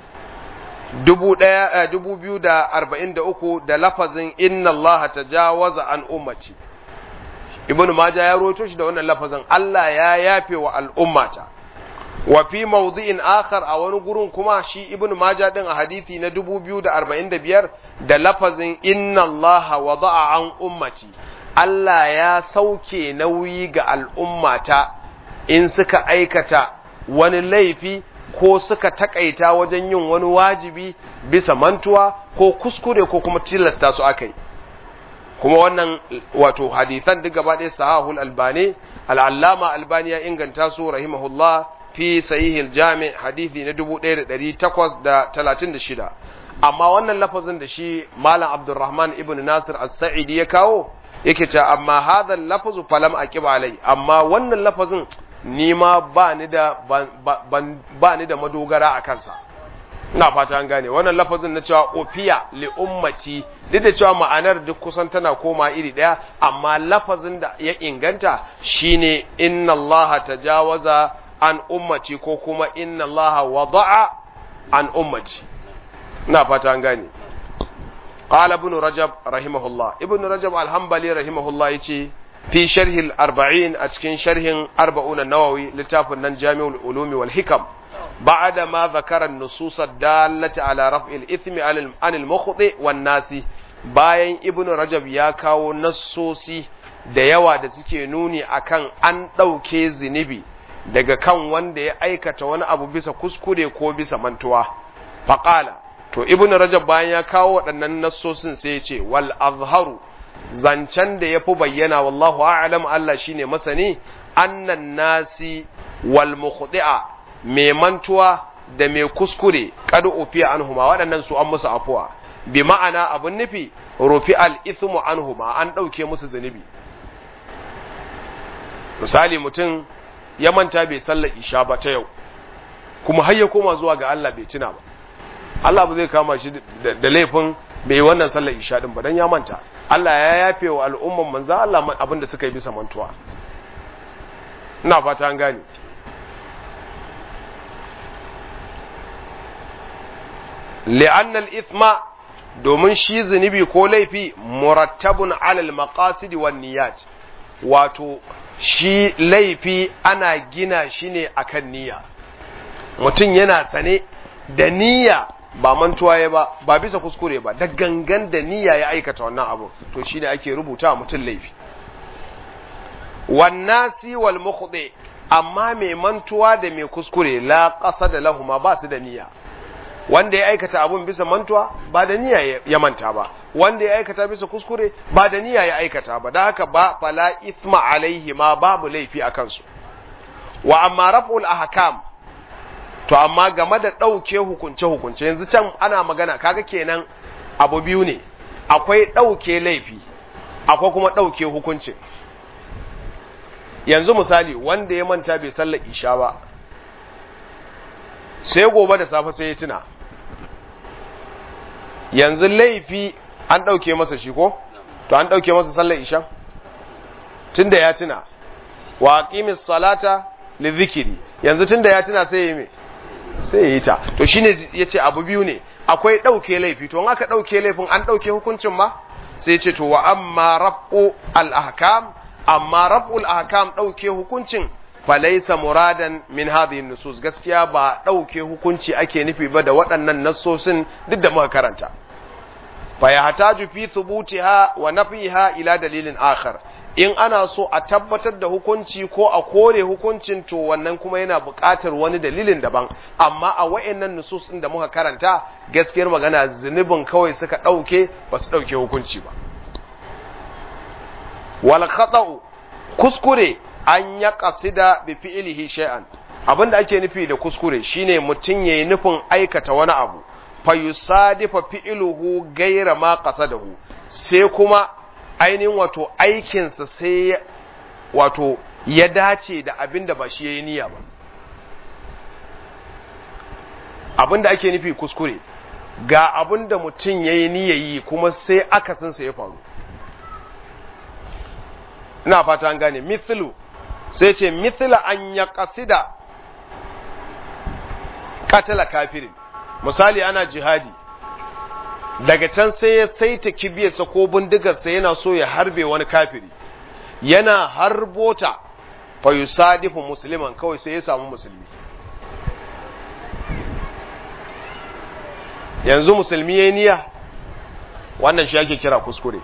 dubu biyu da arba'in da uku da lafazin inna Allah ta jawaza an ummati ibn maja ya ruwaito shi da wannan lafazin Allah ya yafe wa al'ummata wa fi mawdi'in akhar a wani gurin kuma shi ibn maja din a hadithi na dubu biyu da arba'in da biyar da lafazin inna Allah wada'a an ummati Allah ya sauke nauyi ga al'ummata in suka aikata wani laifi ko suka takaita wajen yin wani wajibi bisa mantuwa ko kuskure ko kuma tilasta su akai kuma wannan wato hadithan duk gaba ɗaya sahahul albani al'allama albani ya inganta su rahimahullah fi sahihil jami hadithi na 1836 amma wannan lafazin da shi malam abdurrahman ibn nasir as-sa'idi ya kawo yake cewa amma hadha lafazu falam aqib alai amma wannan lafazin ni ma ba ni da ba ni da madogara a kansa ina fata an gane wannan lafazin na cewa ofiya li ummati duk da cewa ma'anar duk kusan tana koma iri daya amma lafazin da ya inganta shine inna Allah tajawaza an ummati ko kuma inna Allah wada'a an ummati ina fata an gane قال ابن رجب رحمه الله ابن رجب الحنبلي رحمه الله يجي في شرح الأربعين أتكين شرح أربعون النووي لتاف جامع العلوم والحكم بعد ما ذكر النصوص الدالة على رفع الإثم عن المخطئ والناس bayan ibn rajab ya kawo nassosi da yawa da suke nuni akan an ɗauke zunubi daga kan wanda ya aikata wani abu bisa kuskure ko bisa mantuwa faƙala to ibn rajab bayan ya kawo waɗannan nassosin sai ya ce wal azharu zancen da ya fi bayyana wallahu a'lam Allah shine masani annan nasi wal mukhdi'a mai mantuwa da mai kuskure kad ufiya anhuma waɗannan su an musu afuwa bi ma'ana abun nufi rufi al ithmu anhuma an ɗauke musu zunubi misali mutum ya manta bai sallar isha ba ta yau kuma har ya koma zuwa ga Allah bai tuna ba Allah ba zai kama shi da laifin bai wannan sallar isha din ba dan ya manta Allah ya yafe wa al'umman manzan Allah abin da suka yi bisa mantuwa ina fata an gane li'anna al-ithma domin shi zunubi ko laifi murattabun alal maqasid wan niyyat wato shi laifi ana gina shi ne akan niyya mutum yana sane da niyya ba mantuwa ya ba ba bisa kuskure ba da gangan da niyya ya aikata wannan abu to shine ake rubuta mutum laifi wannasi wal mukhdi amma mai mantuwa da mai kuskure la qasada lahuma ba su da niyya wanda ya aikata abun bisa mantuwa ba da niyya ya manta ba wanda ya aikata bisa kuskure ba da niyya ya aikata ba da haka ba fala ithma alaihi ma babu laifi a kansu wa amma raf'ul ahkam to amma game da ɗauke hukunce-hukunce yanzu can ana magana kaga kenan abu biyu ne akwai ɗauke laifi akwai kuma ɗauke hukunci yanzu misali wanda ya manta bai sallar isha ba sai gobe da safe sai ya tuna yanzu laifi an ɗauke masa shi ko to an ɗauke masa sallar isha tunda ya tuna wa aqimis salata li dhikri yanzu tunda ya tuna sai ya yi me sai ya yi ta to shine yace abu biyu ne akwai ɗauke laifi to in aka ɗauke laifin an ɗauke hukuncin ma sai ce to wa amma rabu al-ahkam amma rabu al-ahkam ɗauke hukuncin falaisa muradan min hadhihi nusus gaskiya ba ɗauke hukunci ake nufi ba da waɗannan nassosin duk da muka karanta fa yahtaju fi thubutiha wa nafiha ila dalilin akhar in ana so a tabbatar da hukunci ko a kore hukuncin to wannan kuma yana buƙatar wani dalilin daban amma a wayannan nusus ɗin da muka karanta gaskiyar magana zunubin kawai suka ɗauke ba su ɗauke hukunci ba wal khata'u kuskure an ya kasida bi fi'ilihi shay'an abinda ake nufi da kuskure shine mutum yayi nufin aikata wani abu fa yusadifa fi'iluhu gaira ma qasadahu sai kuma ainihin wato aikinsa sai wato ya dace da abinda ba shi yayi niyya ba abinda ake nufi kuskure ga abinda mutum yayi niyya yi kuma sai akasinsa ya faru ina fata an gane mithlu sai ce mithla an ya kasida katala kafirin misali ana jihadi daga can sai ya saita kibiyarsa ko bindigarsa yana so ya harbe wani kafiri yana harbota fa yusadifu musliman kawai sai ya samu musulmi yanzu musulmi ya niyya wannan shi ake kira kuskure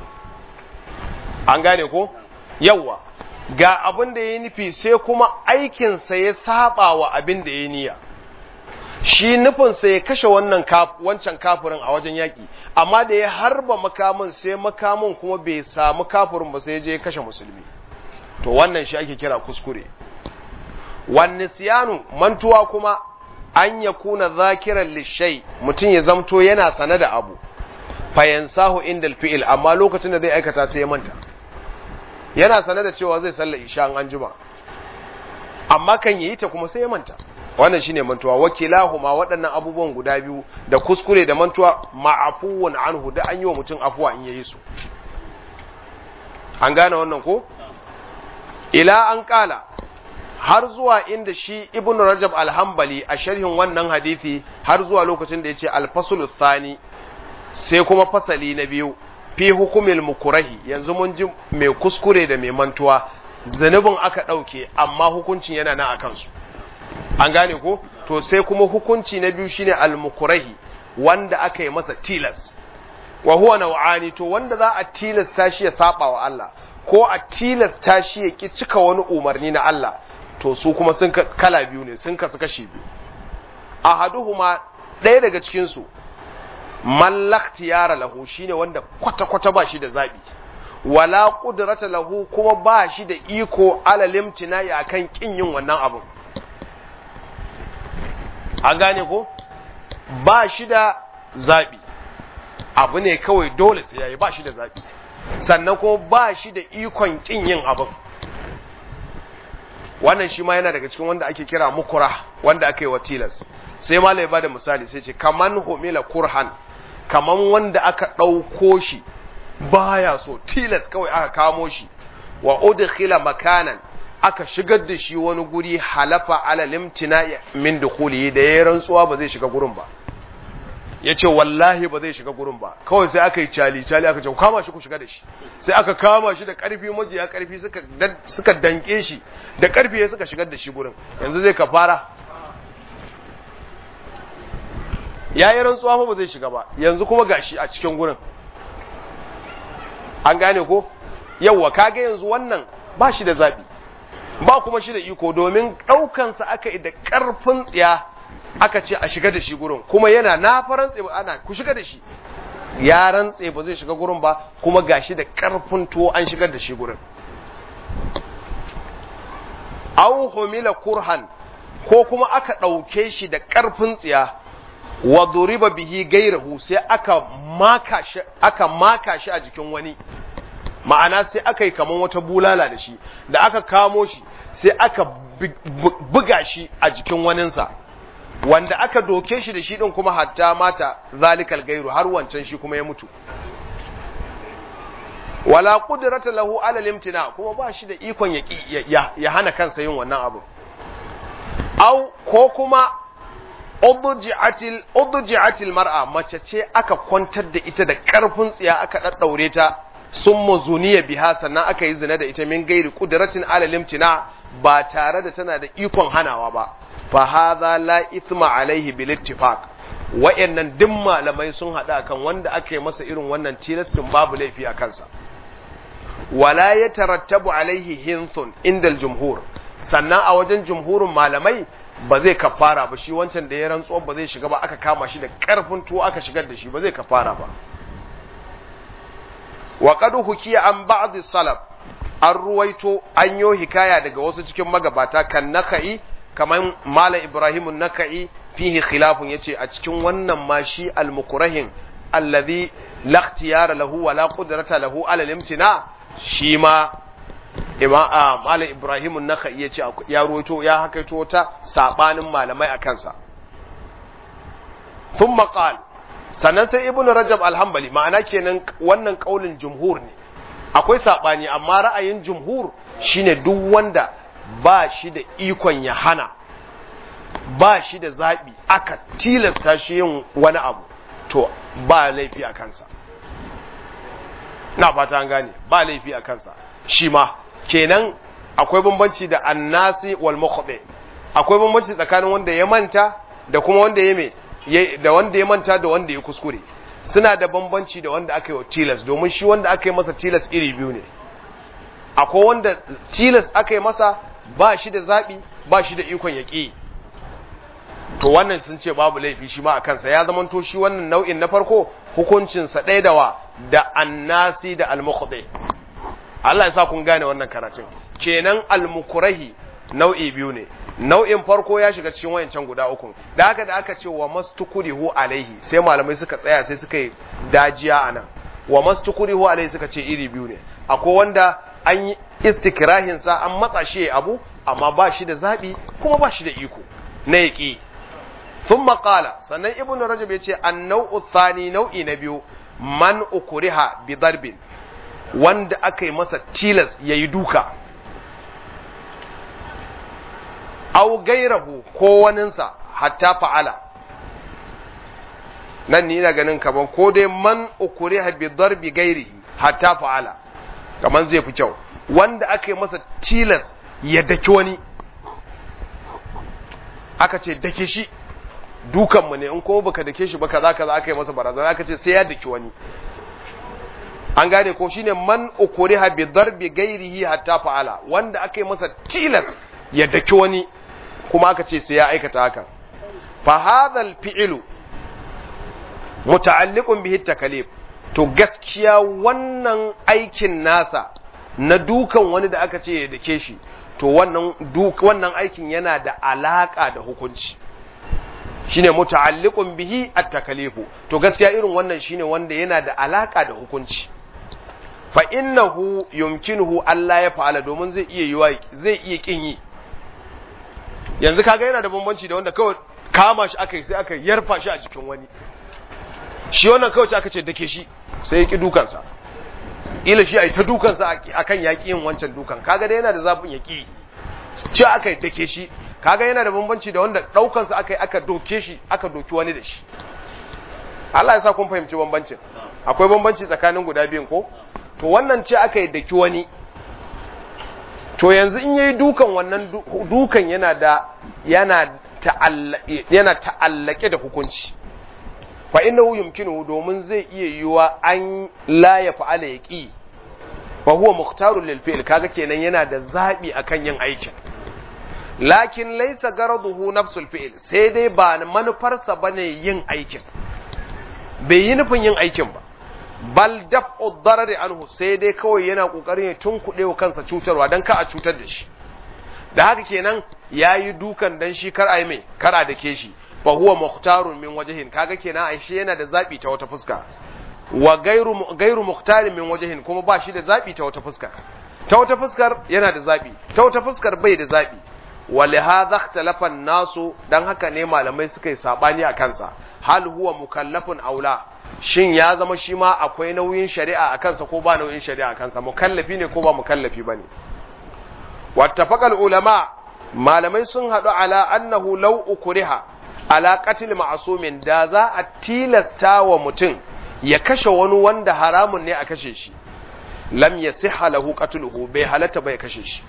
an gane ko yawwa ga abin da ya nufi sai kuma aikinsa ya saba wa abin da ya niyya shi nufinsa ya kashe wannan wancan kafirin a wajen yaƙi amma da ya harba makamin sai makamin kuma bai samu kafirin ba sai ya je ya kashe musulmi to wannan shi ake kira kuskure wani siyanu mantuwa kuma an ya kuna zakiran lishai mutum ya zamto yana sane da abu fayansahu indal fi'il amma lokacin da zai aikata sai ya manta yana sanar da cewa zai sallar isha an juma amma kan yi ta kuma sai ya manta wannan shine mantuwa wakilahuma waɗannan abubuwan guda biyu da kuskure da mantuwa ma'afuwan anhu da an yi wa mutum afuwa in yayi su an gane wannan ko ila an kala har zuwa inda shi ibnu rajab alhambali a sharhin wannan hadisi har zuwa lokacin da ya ce alfasul thani sai kuma fasali na biyu fi hukumil mukurahi yanzu mun ji mai kuskure da mai mantuwa zanubin aka ɗauke amma hukuncin yana nan a kansu an gane ko to sai kuma hukunci na biyu shine al-mukurahi wanda aka yi masa tilas wa huwa naw'ani to wanda za a tilasta shi ya saba wa Allah ko a tilasta shi ya ki cika wani umarni na Allah to su kuma sun kala biyu ne sun kasu kashi biyu ahaduhuma ɗaya daga cikin su mallaktiyara lahu shine wanda kwata-kwata ba shi da zabi wala qudrata lahu kuma ba shi da iko alalimtina ya kan kin yin wannan abun an gane ko ba shi da zabi abu ne kawai dole sai yayi ba shi da zabi sannan kuma ba shi da ikon kin yin abun wannan shi ma yana daga cikin wanda ake kira mukura wanda aka yi wa tilas sai malai ba da misali sai ce kaman humila kurhan kaman wanda aka ɗauko shi baya so tilas kawai aka kamo shi wa udkhila makanan aka shigar da shi wani guri halafa ala limtina min dukhuli da yayin rantsuwa ba zai shiga gurin ba yace wallahi ba zai shiga gurin ba kawai sai aka yi cali cali aka ce kama shi ku shiga da shi sai aka kama shi da karfi majiya karfi suka suka danke shi da karfi suka shigar da shi gurin yanzu zai kafara yayin rantsuwa ba zai shiga ba yanzu kuma gashi a cikin gurin an gane ko yawwa kaga yanzu wannan ba shi da zabi ba kuma shi da iko domin ɗaukansa aka yi da ƙarfin tsiya aka ce a shiga da shi gurin kuma yana na farantse ba ana ku shiga da shi ya rantse ba zai shiga gurin ba kuma gashi da ƙarfin tuwo an shigar da shi gurin aw humila kurhan ko kuma aka ɗauke shi da ƙarfin tsiya wa duriba bihi gairahu sai aka maka shi aka maka shi a jikin wani ma'ana sai aka yi kaman wata bulala da shi da aka kamo shi sai aka buga shi a jikin waninsa wanda aka doke shi da shi din kuma hatta mata zalikal gairu har wancan shi kuma ya mutu wala qudrata lahu ala limtina kuma ba shi da ikon ya, ya, hana kansa yin wannan abu au ko kuma udji'atil udji'atil mar'a mace ce aka kwantar da ita da karfin tsiya aka daddaure ta sun muzuniya biha sannan aka yi zina da ita min gairi kudratin ala limtina ba tare da tana da ikon hanawa ba fa hadha la ithma alaihi bil ittifaq wa'annan duk malamai sun hada kan wanda aka yi masa irin wannan tilastin babu laifi a kansa wala yatarattabu alaihi hinthun indal jumhur sannan a wajen jumhurin malamai ba zai kafara ba shi wancan da ya rantsuwa ba zai shiga ba aka kama shi da karfin tuwo aka shigar da shi ba zai kafara ba wa qad hukiya an ba'd salaf an ruwaito an yo hikaya daga wasu cikin magabata kan naka'i kaman malam ibrahim naka'i fihi khilafun yace a cikin wannan ma shi al-mukrahin alladhi la ikhtiyara lahu wa la qudrata lahu ala al-imtina shi ma malam ibrahim naka'i yace ya ruwaito ya hakaito ta sabanin malamai akan sa thumma qala sannan sai ibnu rajab alhambali ma'ana kenan wannan kaulin jumhur ne akwai sabani amma ra'ayin jumhur shine duk wanda ba shi da ikon ya hana ba shi da zaɓi aka tilasta shi yin wani abu to ba laifi a kansa na fata an gane ba laifi a kansa shi ma kenan akwai bambanci da annasi wal mukhdi akwai bambanci tsakanin wanda ya manta da kuma wanda ya me da wanda ya manta da wanda ya kuskure suna da bambanci da wanda aka yi wa tilas domin shi wanda aka yi masa tilas iri biyu ne akwai wanda tilas aka yi masa ba shi da zaɓi ba shi da ikon ya ƙi to wannan sun ce babu laifi shi ma a kansa ya zamanto shi wannan nau'in na farko hukuncinsa ɗaya da wa da annasi da almukhdi Allah ya sa kun gane wannan karatun kenan almukurahi nau'i biyu ne nau'in farko ya shiga cikin wayancan guda uku da haka da aka ce wa mastukurihu alaihi sai malamai suka tsaya sai suka yi dajiya anan wa mastukurihu alaihi suka ce iri biyu ne akwai wanda an yi istikrahinsa an matsa shi abu amma ba shi da zaɓi kuma ba shi da iko na yaƙi sun maƙala sannan ibn rajab ya ce an nau'u thani nau'i na biyu man ukuriha bi darbin wanda aka yi masa tilas ya yi duka au gairahu ko waninsa hatta fa'ala nan ni ina ganin kaman ko dai man ukuriha bi darbi gairihi hatta fa'ala kaman zai fi kyau wanda aka yi masa tilas ya daki wani aka ce dake shi dukanmu ne in kuma baka dake shi ba kaza kaza aka yi masa barazana aka ce sai ya daki wani an gane ko shine man ukuriha bi darbi gairihi hatta fa'ala wanda aka yi masa tilas ya daki wani kuma aka ce sai ya aikata haka fa hadha al-fi'lu muta'alliqun bihi takalif to gaskiya wannan aikin nasa na dukan wani da aka ce ya dake shi to wannan duk wannan aikin yana da alaka da hukunci shine muta'alliqun bihi at-takalifu to gaskiya irin wannan shine wanda yana da alaka da hukunci fa innahu yumkinuhu Allah ya fa'ala domin zai iya yiwa zai iya kin yi yanzu kaga yana da bambanci da wanda kawai kama shi aka yi sai aka yarfa shi a jikin wani shi wannan kawai aka ce dake shi sai ya ki dukansa ila shi ai ta dukansa akan yaki yin wancan dukan kaga dai yana da zafin yaki ce aka yi dake shi kaga yana da bambanci da wanda daukansa aka yi aka doke shi aka doki wani da shi Allah ya sa kun fahimci bambancin akwai bambanci tsakanin guda biyun ko to wannan ce aka yi daki wani to yanzu in yayi dukan wannan dukan yana da yana ta'allake yana ta'allake da hukunci fa innahu yumkinu domin zai iya yiwa an la ya fa'ala yaqi fa huwa mukhtarun lil fi'l kaga kenan yana da zabi akan yin aikin lakin laysa garaduhu nafsul fi'l sai dai ba manufarsa bane yin aikin bai yi nufin yin aikin ba bal daf'u darari anhu sai dai kawai yana kokarin ya tunkuɗe wa kansa cutarwa dan ka a cutar da shi da haka kenan yayi dukan dan shi kar ai mai kar a dake shi fa huwa mukhtarun min wajhin kaga kenan aishe yana da zabi ta wata fuska wa gairu gairu mukhtarin min wajhin kuma ba shi da zabi ta wata fuska ta wata fuskar yana da zabi ta wata fuskar bai da zabi wa lihadha ikhtalafa an-nasu dan haka ne malamai suka yi sabani a kansa hal huwa mukallafun aula shin ya zama shi ma akwai nauyin shari'a a kansa ko ba nauyin shari'a a kansa mukallafi ne ko ba mukallafi bane wattafaqal ulama malamai sun hadu ala annahu law ukriha ala qatl ma'sumin da za a tilasta wa mutum ya kashe wani wanda haramun ne a kashe shi lam yasihha lahu qatluhu bai halatta bai kashe shi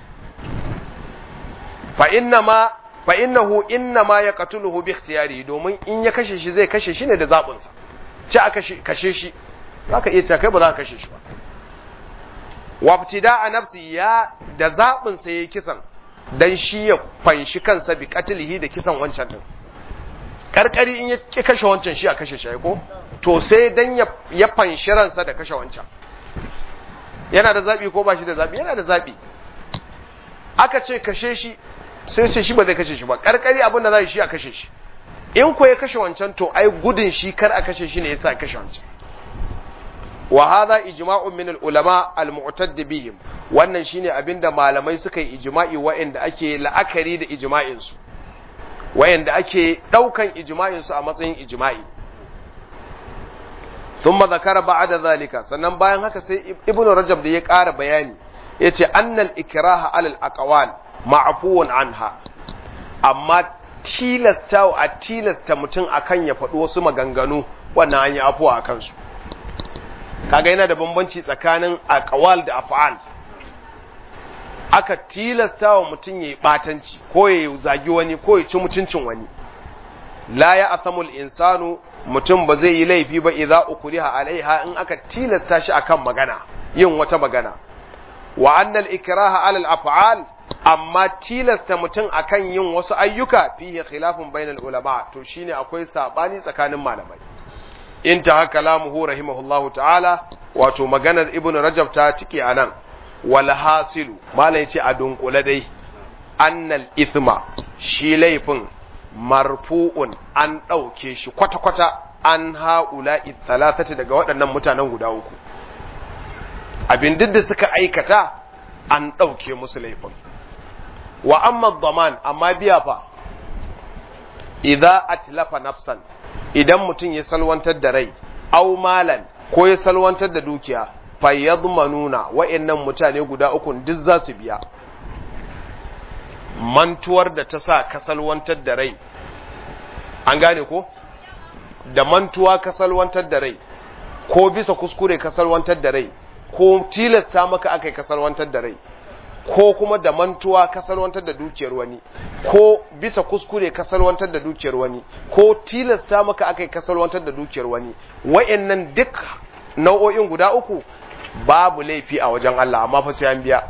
fa inna ma fa innahu inna ma yaqtuluhu bi ikhtiyari domin in ya kashe shi zai kashe shi ne da zabin sa ci aka kashe shi zaka iya cewa kai ba za ka kashe shi ba wabtida'a nafsi ya da zabin sa yayi kisan dan shi ya fanshi kansa bi qatlihi da kisan wancan din karkari in ya kashe wancan shi a kashe shi ko to sai dan ya ya fanshi ransa da kashe wancan yana da zabi ko ba shi da zabi yana da zabi aka ce kashe shi sai ce shi ba zai kashe shi ba karkari abin da za shi a kashe shi in ko ya kashe wancan to ai gudun shi kar a kashe shi ne yasa kashe wancan wa hadha ijma'un min al-ulama al-mu'tadd bihim wannan shine abinda malamai suka yi ijma'i wa'anda ake la'akari da ijma'in su wa'anda ake daukan ijma'in su a matsayin ijma'i thumma zakara ba'da zalika sannan bayan haka sai ibnu rajab da ya ƙara bayani yace annal ikraha alal aqwal ma'afuwan anha amma tilasta a tilasta mutum akan ya faɗi wasu maganganu wannan an yi afuwa a kansu kaga yana da bambanci tsakanin aqwal da af'al aka tilasta wa mutum ya yi batanci ko ya zagi wani ko ya ci mutuncin wani la ya asamul insanu mutum ba zai yi laifi ba idza ukriha alaiha in aka tilasta shi akan magana yin wata magana wa annal ikraha alal af'al amma tilasta mutum akan yin wasu ayyuka fihi khilafun bainal ulama to shine akwai sabani tsakanin malamai in ta haka lamuhu rahimahullahu ta'ala wato maganar ibn rajab ta tike anan wal hasilu malai ce a dunkule dai annal ithma shi laifin marfu'un an ɗauke shi kwata-kwata an ha'ula'i thalathati daga waɗannan mutanen guda uku abin duk da suka aikata an ɗauke musu laifin wa amma daman amma biya fa idza atlafa nafsan idan mutum ya salwantar da rai au malan ko ya salwantar da dukiya fa yadmanuna wa'annan mutane guda uku duk za su biya mantuwar da ta sa ka salwantar da rai an gane ko da mantuwa ka salwantar da rai ko bisa kuskure ka salwantar da rai ko tilasta maka aka yi ka salwantar da rai ko kuma da mantuwa ka salwantar da dukiyar wani ko bisa kuskure ka salwantar da dukiyar wani ko tilasta maka aka yi ka salwantar da dukiyar wani wa'annan duk nau'o'in guda uku babu laifi a wajen Allah amma fa sai an biya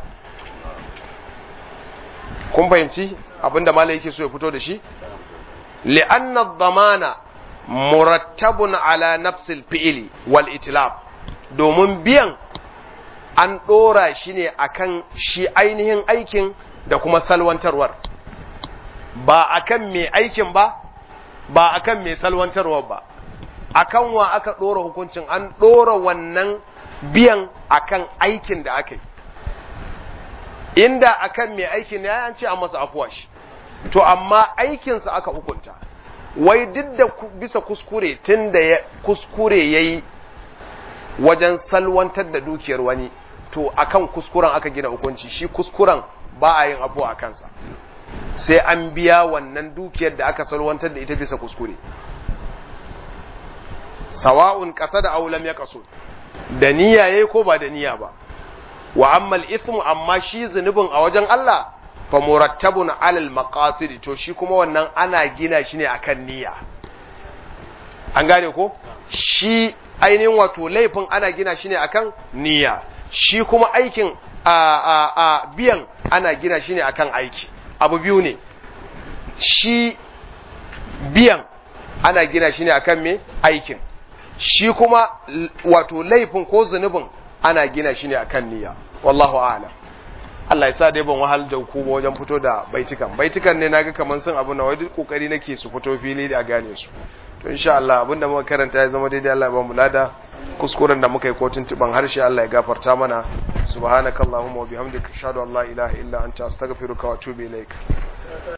kun fahimci abinda malai yake so ya fito da shi li'anna dhamana murattabun ala nafsil fi'ili wal itlaf domin biyan an ɗora shi ne akan shi ainihin aikin da kuma salwantarwar ba akan mai aikin ba ba akan mai salwantarwar ba akan wa aka ɗora hukuncin an ɗora wannan biyan akan aikin da aka yi inda akan mai aikin ya an ce an masa afuwa shi to amma aikinsa aka hukunta wai duk da bisa kuskure tun da kuskure ya yi wajen salwantar da dukiyar wani to akan kuskuren aka gina hukunci shi kuskuren ba a yin abu a kansa sai an biya wannan dukiyar da aka salwantar da ita bisa kuskure sawa'un ƙasa da aulam ya kaso da niyya yayi ko ba da niyya ba wa ammal ismu amma shi zunubin a wajen Allah fa murattabun alal maqasid to shi kuma wannan ana gina shi ne akan niyya an gane ko shi ainihin wato laifin ana gina shi ne akan niyya shi kuma aikin a a a biyan ana gina shi ne akan aiki abu biyu ne shi biyan ana gina shi ne akan me aikin shi kuma wato laifin ko zunubin ana gina shi ne akan niyya wallahu a'lam Allah ya sa dai ban wahal da ku wajen fito da baitukan baitukan ne naga kaman sun abu na wai duk kokari nake su fito fili da gane su to insha Allah abinda muka karanta ya zama daidai Allah ya ba mu lada kuskuren da muka yi kotun tuban harshe Allah ya gafarta mana subhanakallahumma wa bihamdika ashhadu an la ilaha illa anta astaghfiruka wa atubu ilaik